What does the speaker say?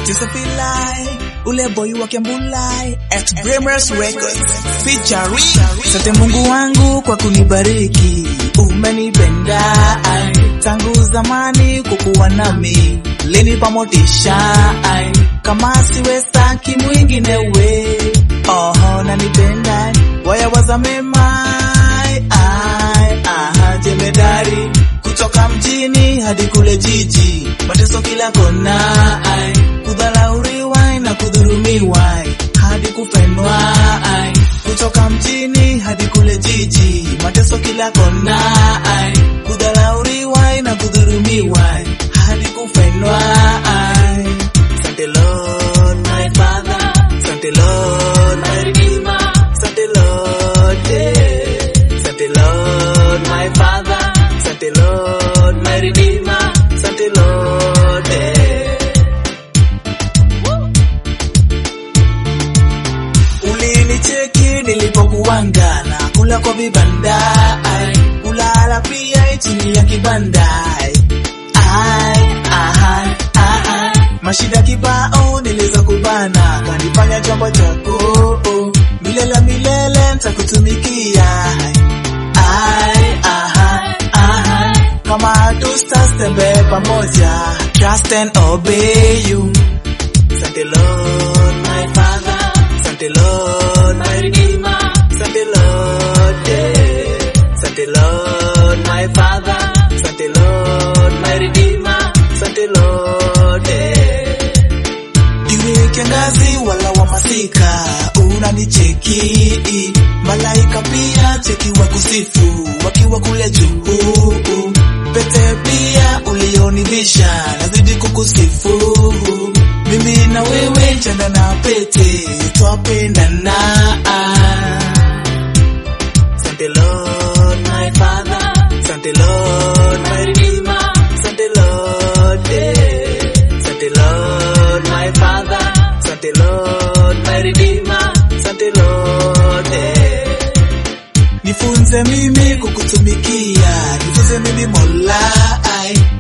Tisafilai, ule boy wa Kiambulai, at Bramers Records, featuring. Sante Mungu wangu kwa kunibariki, umenipenda ai, tangu zamani kukuwa nami, linipa motisha ai, kama siwe staki mwingine we, oho nanipenda, waya waza mema ai, ai, aha, jemedari kutoka mjini hadi kule jiji, mateso kila kona, ai, kudhalauriwa na kudhurumiwa hadi kufenwa, ai, kutoka mjini hadi kule jiji, mateso kila kona, ai, kudhalauriwa na kudhurumiwa hadi kufenwa, ai. Sante Lord my Father, Sante Lord my Redeemer, Sante Lord, yeah. Sante Lord my Father, Sante Lord my Redeemer, Sante Lord, yeah. Ulinicheki nilipokuanga na kula kwa vibanda, ai, kulala pia chini ya kibanda, ai, ai, aha, aha. Mashida kibao niliweza kubana, kanifanya chombo chako milele milele nitakutumikia, ai, aha, aha. Kama hatutastembe pamoja, trust and obey you. Sante Lord my Father, Sante Lord my Redeemer, Sante Lord, yeah. Sante Lord my Father, Sante Lord my Redeemer, Sante Lord, yeah. Iwe kiangazi wala wa masika, unanicheki malaika pia cheki wa kusifu wakiwa kule juu, pete pia ulionivisha nazidi kukusifu mimi na wewe chanda na pete twapendana. Sante Lord my Father, Sante Lord my Redeemer, Sante Lord, yeah. Sante Lord my Father, Sante Lord my Redeemer, Sante Lord, yeah. Nifunze mimi kukutumikia, nifunze mimi Mola, ai,